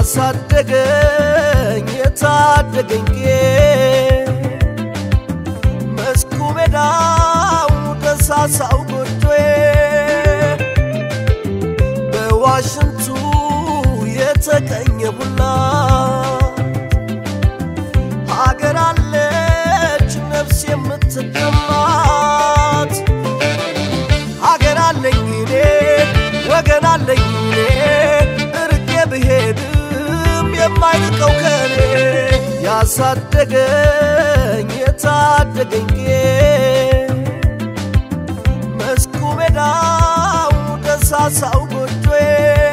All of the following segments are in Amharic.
ያሳደገኝ የታደገኝ መስኩ ሜዳው ደሳሳው ጎጆዬ በዋሽንቱ የተቀኘ ቡና ሀገር አለች ነፍስ የምትደማት ሀገር አለኝ እኔ ወገን አለኝ እኔ እርቄ ብሄድም የማይርቀው ከኔ ያሳደገኝ የታደገኝ መስኩ ሜዳው ደሳሳው ጎጆዬ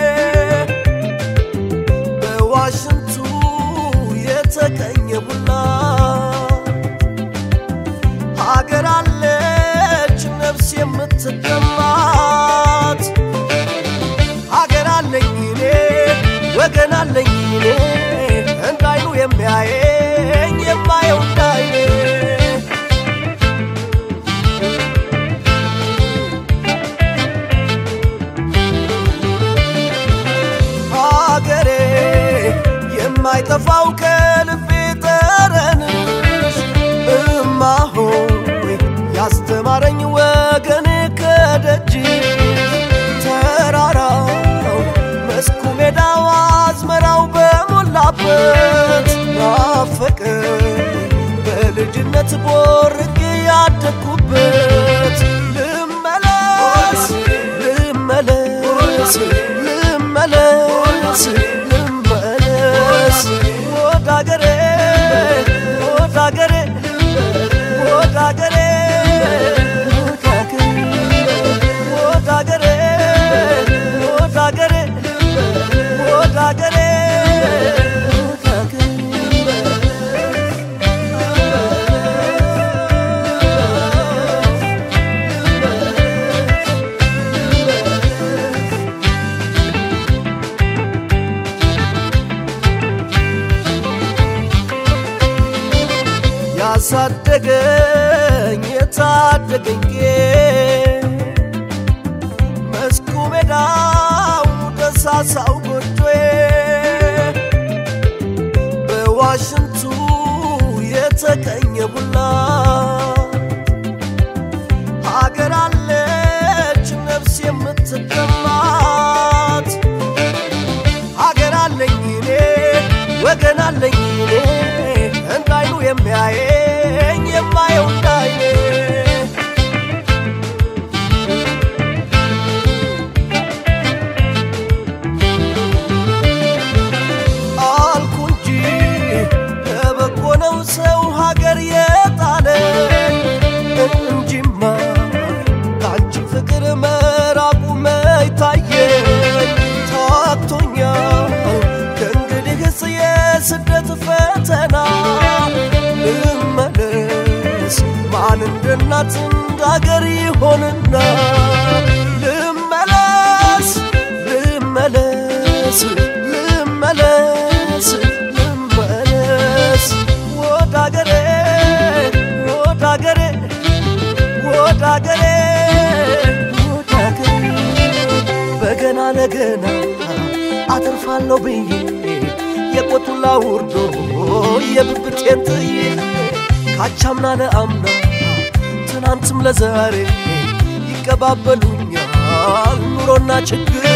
በዋሽንቱ የተቀኘ ቡና ሀገር አለች ነፍስ የምትደማት ሀገር አለኝ እኔ ወገን አለኝ እኔ እንዳይኑ የሚያየኝ የማየው እንዳይኔ ሀገሬ የማይጠፋው ከልቤ ጠረንሽ እማ ሆይ ያስተማረኝ ወገን ከደጅ ተራራው መስኩ ሜዳው አዝመራው በሞላበት ናፈቀኝ በልጅነት ቦርቄ ያደግኩበት ልመለስ ልመለስ ልመለስ ልመለስ ወደ አገሬ ወደ አገሬ ወደ አገሬ ወደ አገሬ ወደ አገሬ ወደ አገሬ ያሳደገኝ የታደገኝ መስኩ ሜዳው ደሳሳው ጎጆዬ በዋሽንቱ የተቀኘ ቡና ሀገር አለች ነፍስ የምትደማት ሀገር አለኝ እኔ ወገን አለኝ እኔ እንዳይኑ የሚያየኝ የማየው እንዳይኔ አልኩ እንጂ ለበጎ ነው ሰው ሀገር የጣለ እንጂማ ከአንቺ ፍቅር መራቁ መይታየኝ ታክቶኛል ከእንግዲህስ የስደት ፈተና ልመለስ ማን እንደ እናት እንደ አገር ይሆንና ልመለስ ልመለስ ልመለስ ልመለስ ወደ አገሬ ወደ አገሬ ወደ አገሬ ወደ አገሬ በገና ለገና አተርፋለሁ ብዬ የቆጡላ ውርዶ የብብቴን ጥዬ ካቻምና ለአምና ትናንትም ለዛሬ ይቀባበሉኛል ኑሮና ችግር